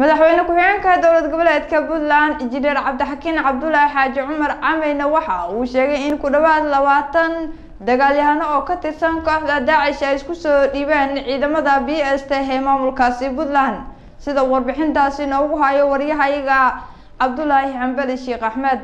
madaxweyne ku-xigeenka dowlad goboleedka puntland injineer cabdixakiin cabdulaahi xaaji cumar cameyne waxa uu sheegay in ku dhawaad labaatan dagaalyahano oo ka tirsan kooxda daacish ay isku soo dhiibeen ciidamada b s t ee maamulkaasi puntland sida warbixintaasi noogu hayo waryahayaga cabdulaahi xambali sheekh axmed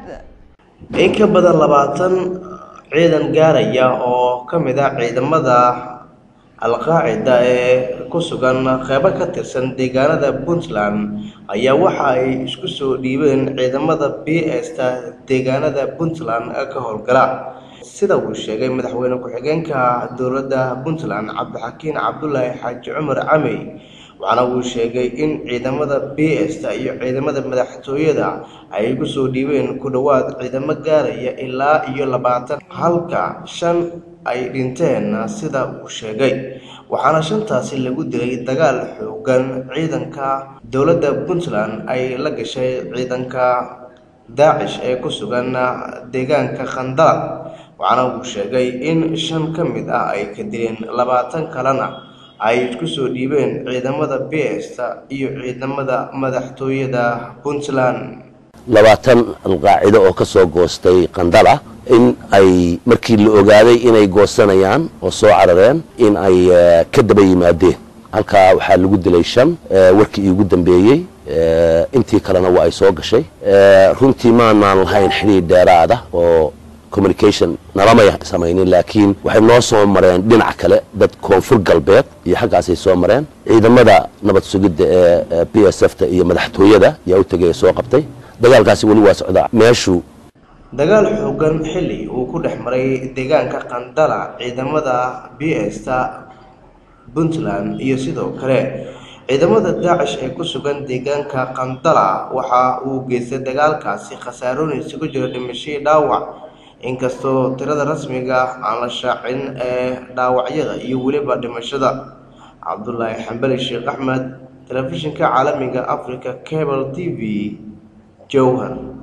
in ka badan labaatan ciidan gaaraya oo ka mid ah ciidamada al-qaacida ee ku sugan qeybo ka tirsan deegaanada puntland ayaa waxa ay isku soo dhiibeen ciidamada b s ta deegaanada puntland ka howlgala sida uu sheegay madaxweyne ku-xigeenka dowladda puntland cabdixakiin cabdulaahi xaaji cumar camey waxaana uu sheegay in ciidamada b s ta iyo ciidamada madaxtooyada ay ku soo dhiibeen ku dhowaad ciidamo gaaraya ilaa iyo labaatan halka shan ay dhinteen sida uu sheegay waxaana shantaasi lagu dilay dagaal xoogan ciidanka dowladda puntland ay la gashay ciidanka daacish ee ku sugan deegaanka khandalad waxaana uu sheegay in shan ka mid ah ay ka dileen labaatan kalena ay isku soo dhiibeen ciidamada b s ta iyo ciidamada madaxtooyada puntland labaatan alqaacido oo ka soo goostay qandala in ay markii la ogaaday inay goosanayaan oo soo carareen in ay ka daba yimaadeen halkaa waxaa lagu dilay shan warkii iigu dambeeyey intii kalena waa ay soo gashay runtii maanaan lahayn xidhiir dheeraada oo communication nalamay samaynin laakiin waxay noo soo mareen dhinac kale dad koonfur galbeed iyo xaggaasay soo mareen ciidamada nabad sugidda ee b s f ta iyo madaxtooyada ayaa u tegay soo qabtay dagaalkaasi weli waa socdaa meeshu dagaal xoogan xilli uu ku dhex maray deegaanka qandala ciidamada b s ta puntland iyo sidoo kale ciidamada daacish ee ku sugan deegaanka qandala waxa uu geystay dagaalkaasi khasaarooyin isugu jira dhimashadii dhaawac inkastoo tirada rasmiga aan la shaacin ee dhaawacyada iyo weliba dhimashada cabdulaahi xambali sheekh axmed telefishinka caalamiga africa cable t v jowhar